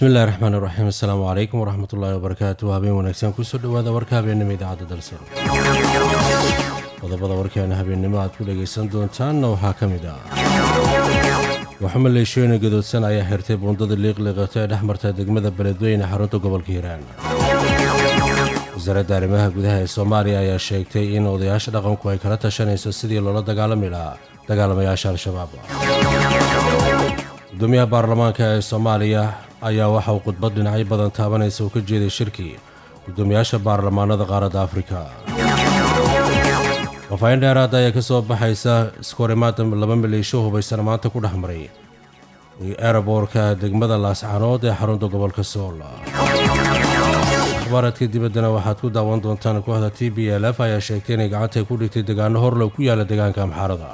bismillahi raxmaan iraxiim assalaamu calaykum waraxmat ullaahi wabarakaatu habeen wanaagsan kusoo dhowaada warka habeennimo idaacadda dalsan qodobada warkeena habeennimo aad ku dhegaysan doontaanna waxaa ka mid ah waxaa maleeshooyina gadoodsan ayaa xirtay buundada liiqliiqato ee dhex marta degmada beledweyne xarunta gobolka hiiraan wasaaradda arrimaha gudaha ee soomaaliya ayaa sheegtay in odayaasha dhaqanku ay kala tashanayso sidii loola dagaalami lahaa dagaalamayaasha al-shabaab gudoomiyaha baarlamaanka ee soomaaliya ayaa waxa uu khudbad dhinacyo badan taabanaysa uu ka jeeday shirkii gudoomiyaasha baarlamaanada qaaradda afrika wafaahin dheeraada ayaa ka soo baxaysa iskahorimaada laba maleesho hubaysan maanta ku dhex maray eeraboorka degmada laascanood ee xarunta gobolka sool akhbaaradka dibaddana waxaad ku daawan doontaan kooxda t b l f ayaa sheegtay inay gacantay ku dhigtay degaano horlow ku yaala deegaanka amxaarada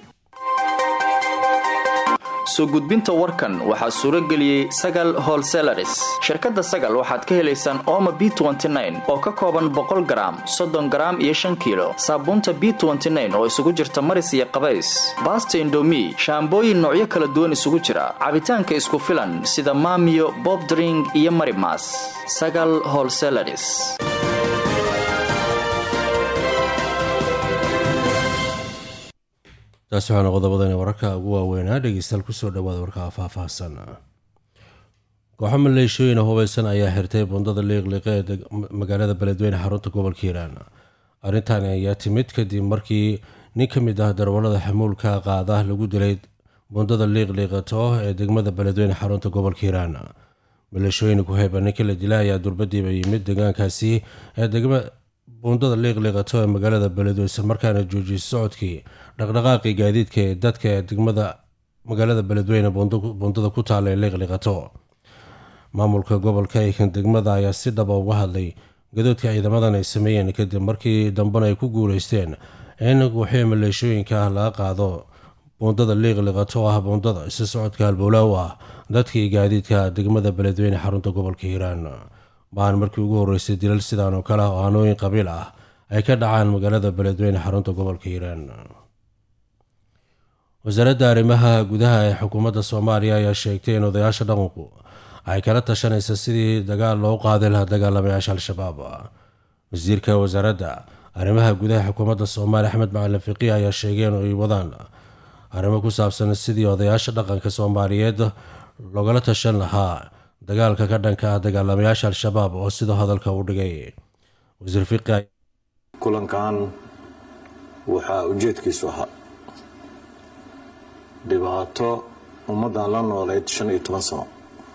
soo gudbinta warkan waxaa suuro geliyey sagal holselaris shirkadda sagal waxaad ka helaysaan ooma b oo ka kooban boqol garaam soddon garaam iyo shan kiilo saabuunta b oo isugu jirta maris iyo qabays baasta indomi shaambooyin noocyo kala duwan isugu jira cabitaanka isku filan sida maamiyo bobdring iyo marimas sagal holselaris taasi waxaana qodobadani wararka ugu waaweynaa dhegeystayaal kusoo dhawaada warka faahfaahsan kooxo maleeshooyina hubaysan ayaa xirtay bundada liiqliiqe ee magaalada beledweyne xarunta gobolka hiiraan arrintan ayaa timid kadib markii nin ka mid ah darwallada xamuulka qaada lagu dilay bundada liiqliiqato ee degmada beledweyne xarunta gobolka hiiraan maleeshooyina ku hayba ninka la dilay ayaa durbadiiba yimid deegaankaasi ee degma buundada liiqliiqato ee magaalada beledweyne islamarkaana joojiyay socodkii dhaqdhaqaaqii gaadiidka ee dadka ee degmada magaalada beledweyne buundada ku taala ee liiqliiqato maamulka gobolka eekan degmada ayaa si dhaba uga hadlay gadoodka ciidamadan ay sameeyeen kadib markii dambena ay ku guuleysteen in wixii maleeshooyinka ah laga qaado buundada liiqliiqato oo ah buundada si socodka halbowlaa u ah dadkii gaadiidka degmada beledweyne xarunta gobolka hiiraan baan markii ugu horreysay dilal sidaan oo kale ah oo hanooyin qabiil ah ay ka dhacaan magaalada beledweyne xarunta gobolka hiiraan wasaaradda arrimaha gudaha ee xukuumadda soomaaliya ayaa sheegtay in odayaasha dhaqanku ay kala tashanaysa sidii dagaal loo qaadi lahaa dagaalamayaasha al-shabaab wasiirka wasaaradda arrimaha gudaha xukuumadda soomaaliya axmed macalin fiqi ayaa sheegay in ay wadaan arrimo ku saabsan sidii odayaasha dhaqanka soomaaliyeed loogala tashan lahaa dagaalka ka dhanka ah dagaalamayaasha al-shabaab oo sida hadalka u dhigay wasiir fiqi kulankan waxaa ujeedkiisu ahaa dhibaato ummaddan la nooleyd shan iyo toban sano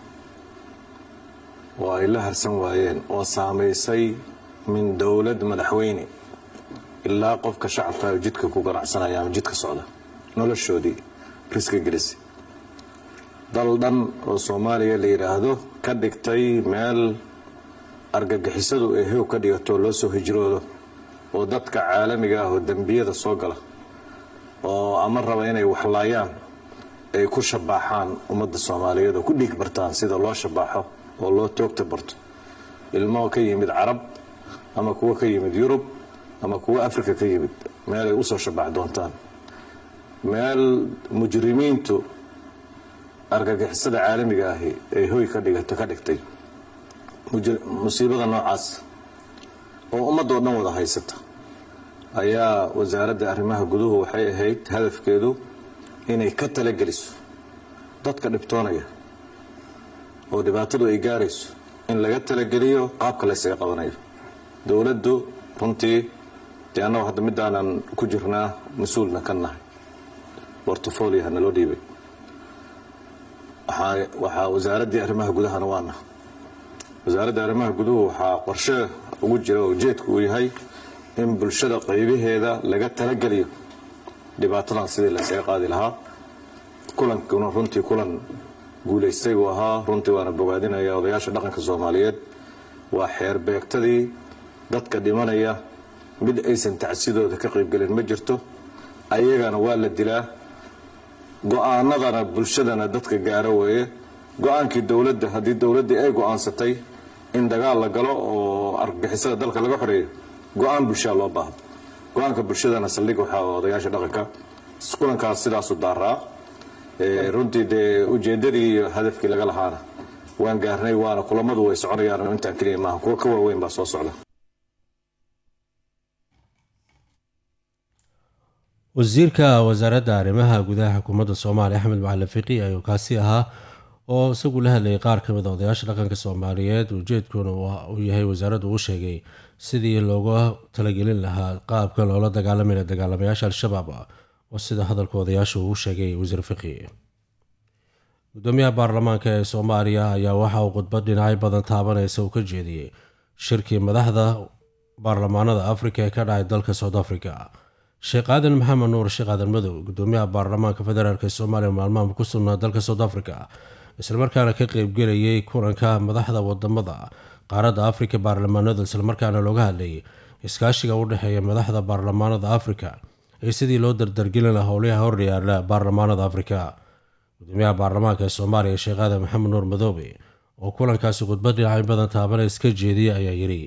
oo ay la harsan waayeen oo saamaysay min dowlad madaxweyne ilaa qofka shacabka jidka ku ganacsanaya ama jidka socda noloshoodii riska gelisa dal dhan oo soomaaliya la yidhaahdo ka dhigtay meel argagixisadu ay hew ka dhigato loo soo hijroodo oo dadka caalamiga ah oo dembiyada soo gala oo ama raba inay waxlaayaan ay ku shabaaxaan ummadda soomaaliyeed oo ku dhiig bartaan sida loo shabaaxo oo loo toogta barto ilmo ka yimid carab ama kuwo ka yimid yurub ama kuwo afrika ka yimid meel ay usoo shabaax doontaan meel mujrimiintu argagixisada caalamiga ahi ay hoy ka dhigato ka dhigtay musiibada noocaas oo ummadoo dhan wada haysata ayaa wasaaradda arrimaha guduhu waxay ahayd hadafkeedu inay ka talageliso dadka dhibtoonaya oo dhibaatadu ay gaarayso in laga talageliyo qaabka laysaga qabanayo dowladdu runtii dee annagu hadda midaanan ku jirnaa mas-uulna ka nahay bortofoliaha naloo dhiibay waxaa wasaaraddii arrimaha gudahana waana wasaaradda arrimaha guduhu waxaa qorshe ugu jira oo ujeedku uu yahay in bulshada qaybaheeda laga talageliyo dhibaatadan sidii laysaga qaadi lahaa kulankuna runtii kulan guulaystay buu ahaa runtii waana bogaadinaya odayaasha dhaqanka soomaaliyeed waa xeer beegtadii dadka dhimanaya mid aysan tacsidooda ka qaybgelin ma jirto ayagana waa la dilaa go-aanadana bulshadana dadka gaaro weeye go-aankii dowladda haddii dowladdii ay go-aansatay in dagaal la galo oo argagixisada dalka laga xoreeyo go-aan bulshaa loo baahdo go-aanka bulshadana saldhig waxaa odayaasha dhaqanka kulankaas sidaasu daaraa runtii dee ujeedadii iyo hadafkii laga lahaana waan gaarnay waana kulamadu way soconayaan intaan keliya maaha kuwa ka waaweyn baa soo socda wasiirka wasaaradda arrimaha gudaha xukuumadda soomaaliya axmed macalin fiqi ayuu kaasi ahaa oo isagu la hadlayay qaar ka mid a odayaasha dhaqanka soomaaliyeed ujeedkuna uu yahay wasaaraddu uu sheegay sidii looga talagelin lahaa qaabka loola dagaalamaya dagaalamayaasha al-shabaab oo sida hadalka odayaasha uu sheegay wasiir fiqi gudoomiyaha baarlamaanka ee soomaaliya ayaa waxa uu khudbad dhinacyo badan taabanaysa uu ka jeediyey shirkii madaxda baarlamaanada afrika ee ka dhacay dalka south africa sheekh aadan maxamed nuur sheekh aadan madow gudoomiyaha baarlamaanka federaalk ee soomaaliya maalmaha ku sugnaa dalka south africa islamarkaana ka qeybgelayay kulanka madaxda wadamada qaaradda afrika baarlamaanada islamarkaana looga hadlayay iskaashiga u dhexeeya madaxda baarlamaanada afrika ee sidii loo dardargelin laha howlaha horyaala baarlamaanada afrika gudoomiyaha baarlamaanka ee soomaaliya sheekh aadan maxamed nuur madoobe oo kulankaasi khudbad dhinacyo badan taabana iska jeediyay ayaa yidhi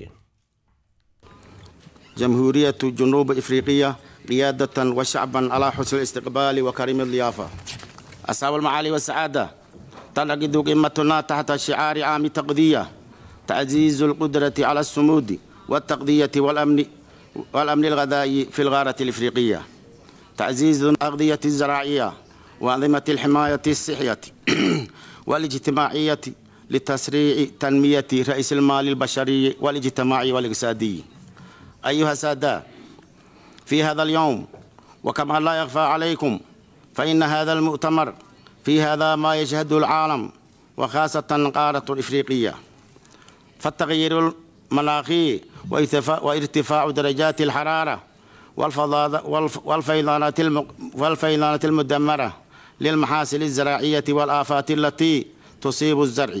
جمهورية جنوب إفريقيا قيادة وشعبا على حسن الاستقبال وكريم الضيافة أصحاب المعالي والسعادة تنعقد قمتنا تحت شعار عام تقضية تعزيز القدرة على الصمود والتقضية والأمن والأمن الغذائي في الغارة الإفريقية تعزيز الأغذية الزراعية وأنظمة الحماية الصحية والاجتماعية لتسريع تنمية رئيس المال البشري والاجتماعي والاقتصادي أيها السادة في هذا اليوم وكما لا يخفى عليكم فإن هذا المؤتمر في هذا ما يشهده العالم وخاصة قارة الإفريقية فالتغيير المناخي وارتفاع درجات الحرارة والفيضانات والفيضانات المدمرة للمحاصيل الزراعية والآفات التي تصيب الزرع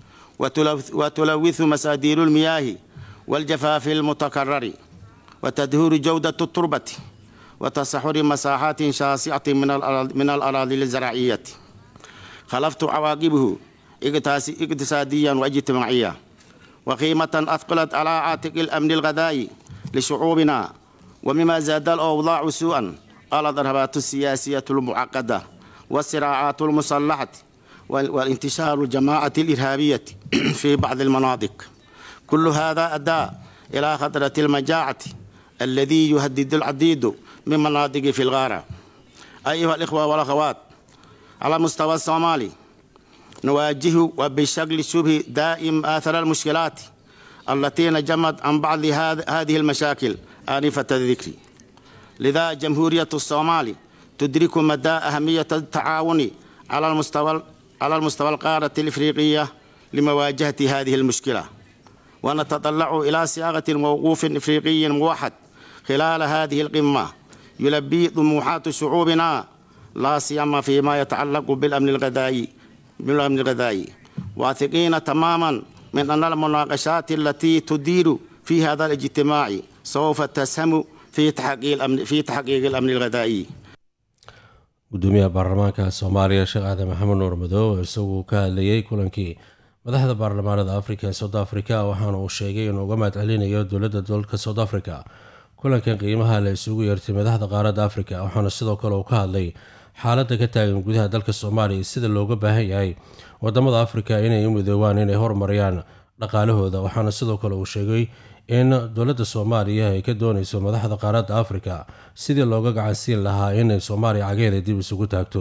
وتلوث مسادير المياه والجفاف المتكرر وتدهور جودة التربة وتصحر مساحات شاسعة من الأراضي الزراعية خلفت عواقبه اقتصاديا واجتماعيا وقيمة أثقلت على عاتق الأمن الغذائي لشعوبنا ومما زاد الأوضاع سوءا الضربات السياسية المعقدة والصراعات المسلحة والانتشار الجماعة الإرهابية في بعض المناطق كل هذا أدى إلى خطرة المجاعة الذي يهدد العديد من مناطق في الغارة أيها الإخوة والأخوات على مستوى الصومالي نواجه وبشكل شبه دائم آثار المشكلات التي نجمت عن بعض هذه المشاكل آنفة الذكر لذا جمهورية الصومال تدرك مدى أهمية التعاون على المستوى على المستوى القارة الإفريقية لمواجهة هذه المشكلة ونتطلع إلى صياغة موقوف إفريقي موحد خلال هذه القمة يلبي طموحات شعوبنا لا سيما فيما يتعلق بالأمن الغذائي بالأمن الغذائي واثقين تماما من أن المناقشات التي تدير في هذا الاجتماع سوف تسهم في تحقيق الأمن في تحقيق الأمن الغذائي gudoomiyaha baarlamaanka soomaaliya sheekh aadan maxamed nuur madow isagu ka hadlayay kulankii madaxda baarlamaanada afrika ee south africa waxaana uu sheegay inuu uga mahad celinayo dowladda dalka south africa kulankan qiimaha la isugu yeertay madaxda qaaradda afrika waxaana sidoo kale uu ka hadlay xaaladda ka taagan gudaha dalka soomaaliya sida looga baahan yahay wadamada afrika inay u midoobaan inay horumariyaan dhaqaalahooda waxaana sidoo kale uu sheegay in dowladda soomaaliya ay ka dooneyso madaxda qaaradda afrika sidii looga gacansiin lahaa inay soomaaliya cageeda dib isugu taagto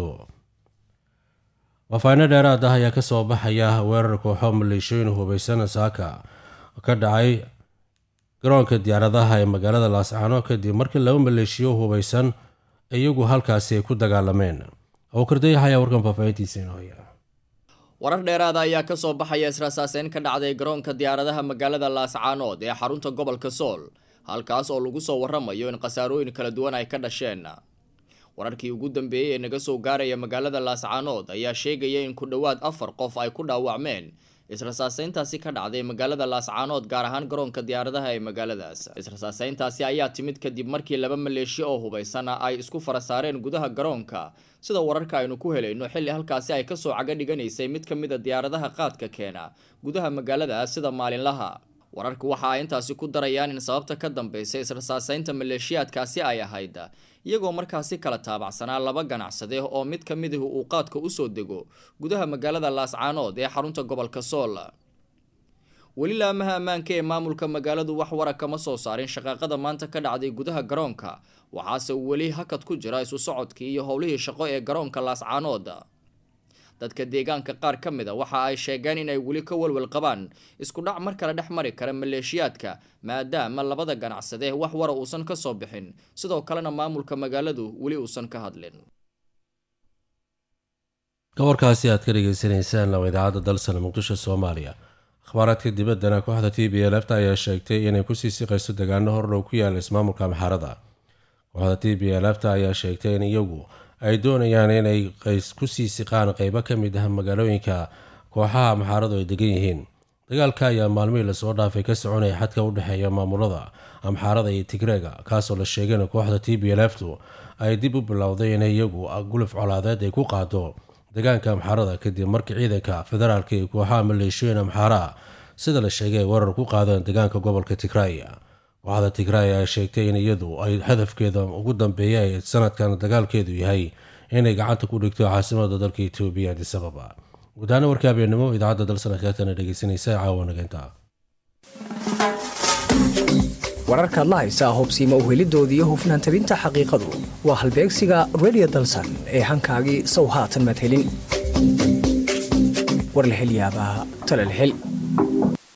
waafaahino dheeraad ah ayaa kasoo baxaya weerar kooxo maleeshooyin hubeysan saaka ka dhacay garoonka diyaaradaha ee magaalada laascaano kadib markii laba maleeshiyo hubeysan iyagu halkaasi ay ku dagaalameen awkardayax ayaa warkan faafaahintiisa inooya warar dheeraada ayaa ka soo baxaya israasaaseyn ka dhacday garoonka diyaaradaha magaalada laascaanood ee xarunta gobolka sool halkaas oo lagu soo waramayo in khasaarooyin kala duwan ay ka dhasheen wararkii ugu dambeeyey ee naga soo gaaraya magaalada laascaanood ayaa sheegaya in ku dhowaad afar qof ay ku dhaawacmeen israsaaseyntaasi ka dhacday magaalada laascaanood gaar ahaan garoonka diyaaradaha ee magaaladaas israsaaseyntaasi ayaa timid kadib markii laba maleeshiyo oo hubaysana ay isku fara saareen gudaha garoonka sida wararka aynu ku helayno xilli halkaasi ay kasoo caga dhiganaysay mid ka mid a diyaaradaha qaadka keena gudaha magaaladaas sida maalinlaha wararku waxa ay intaasi ku darayaan in sababta ka dambeysay israsaaseynta maleeshiyaadkaasi ay ahayd iyagoo markaasi kala taabacsanaa laba ganacsade oo mid ka midahi uu qaadka usoo dego gudaha magaalada laascaanood ee xarunta gobolka sool weli laamaha ammaanka ee maamulka magaaladu wax wara kama soo saarin shaqaaqada maanta ka dhacday gudaha garoonka waxaase weli hakad ku jira isu socodkii iyo howlihii shaqo ee garoonka laascaanood dadka deegaanka qaar ka mid a waxa ay sheegeen inay weli ka walwal qabaan isku dhac mar kale dhex mari kara maleeshiyaadka maadaama labada ganacsade wax wara uusan ka soo bixin sidoo kalena maamulka magaaladu weli uusan ka hadlin gobolkaasi aad ka dhegeysaneysaan laba idaacadda dalsana muqdisho soomaaliya akhbaaraadka dibaddana kooxda t b lfta ayaa sheegtay inay kusii siqayso degaano hordhow ku yaala ismaamulka amxaarada kooxda t b lfta ayaa sheegtay in iyagu ay doonayaan inay kusii siqaan qeybo ka mid ah magaalooyinka kooxaha amxaaradu ay degan yihiin dagaalka ayaa maalmihii lasoo dhaafay ka soconaya xadka u dhexeeya maamulada amxaarada iyo tigreega kaasoo la sheegay in kooxda t b lftu ay dib u bilowday in iyagu guluf colaadeed ay ku qaado degaanka amxaarada kadib markii ciidanka federaalka iyo kooxaha maleeshooyin amxaaraha sida la sheegay ay weerar ku qaadeen degaanka gobolka tigraya kooxda tigray ayaa sheegtay in iyadu ay hadafkeeda ugu dambeeya ee sanadkan dagaalkeedu yahay inay gacanta ku dhigto caasimada dalka etoobiya adisababa gudahaana warka habeennimo idaacadda dalsana keetana dhegeysanaysa caawa nageynta wararkaad la haysaa hubsiima uhelidoodii iyo hufnaan tabinta xaqiiqadu waa halbeegsiga redio dalsan ee hankaagii sow haatan madhelin warlahelyaabaa talalhel